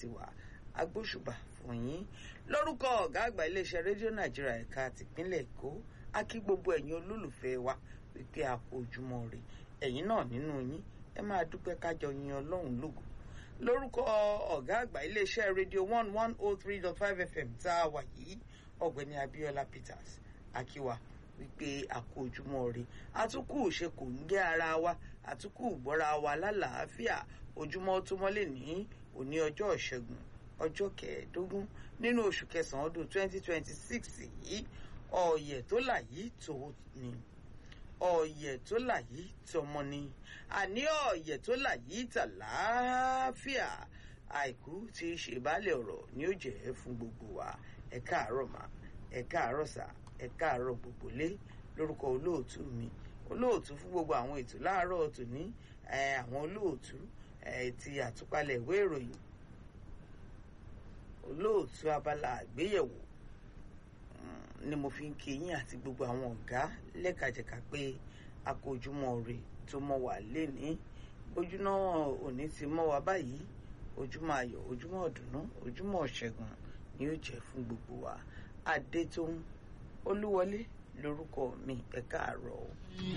tiwa agbóṣùbà fún yín lórúkọ ọ̀gá àgbà iléeṣẹ́ rédíò nàìjíríà ẹ̀ka tìpínlẹ̀ èkó a kí gbogbo ẹ̀yin olólùfẹ́ wa wípé a kú ojúmọ́ rè ẹ̀yin náà nínú yín ẹ máa dúpẹ́ kájọ yin ọlọ́run lógo lórúkọ ọ̀gá àgbà iléeṣẹ́ rédíò one one oh three dot five fm tá a wà yìí ọ̀gbẹ́ni abiola peters akiwa wípé a kú ojúmọ́ rè àtúkù ṣe kò ń gé ara wa àtúkù gbọ́ra wa lálàáfíà ojúmọ́ tó mọ́lẹ̀ ní òní ọjọ́ ìṣẹ́gun ọjọ́ kẹẹ̀ẹ́dógún nínú oṣù kẹsàn-án ọdún twenty twenty six yìí ọ̀yẹ̀ tó là yìí tó ni ọ̀yẹ̀ tó là yìí tọmọ ni àní ọ̀yẹ̀ tó là yìí tà láàáfíà àìkú tí í ṣe baálẹ̀ ọ̀rọ̀ ni ó jẹ́ fún gbogbo wa ẹ káàárọ̀ mà ẹ káàárọ̀ sà ẹ káàárọ̀ gbogbo lé lórúkọ olóòtú mi olóòtú fún gbogbo àwọn ètò láàárọ̀ tòní àwọn olóòtú ti àtúpalẹ̀ ìwé ìròyìn olóòtú abala àgbéyẹ̀wò ni mo fi ń kí yín àti gbogbo àwọn ọ̀gá lẹ́kajẹ̀ka pé a kó ojúmọ́ rè tó mọ́ wà léni ojúná òní ti mọ́ wa báyìí ojúmọ́ ayọ̀ ojúmọ́ ọ̀dùnnú ojúmọ́ ọ̀ṣẹ́gun ni ó jẹ́ fún gbogbo wa adétóhùn olúwọlé lórúkọ mi ẹ káàárọ̀ o.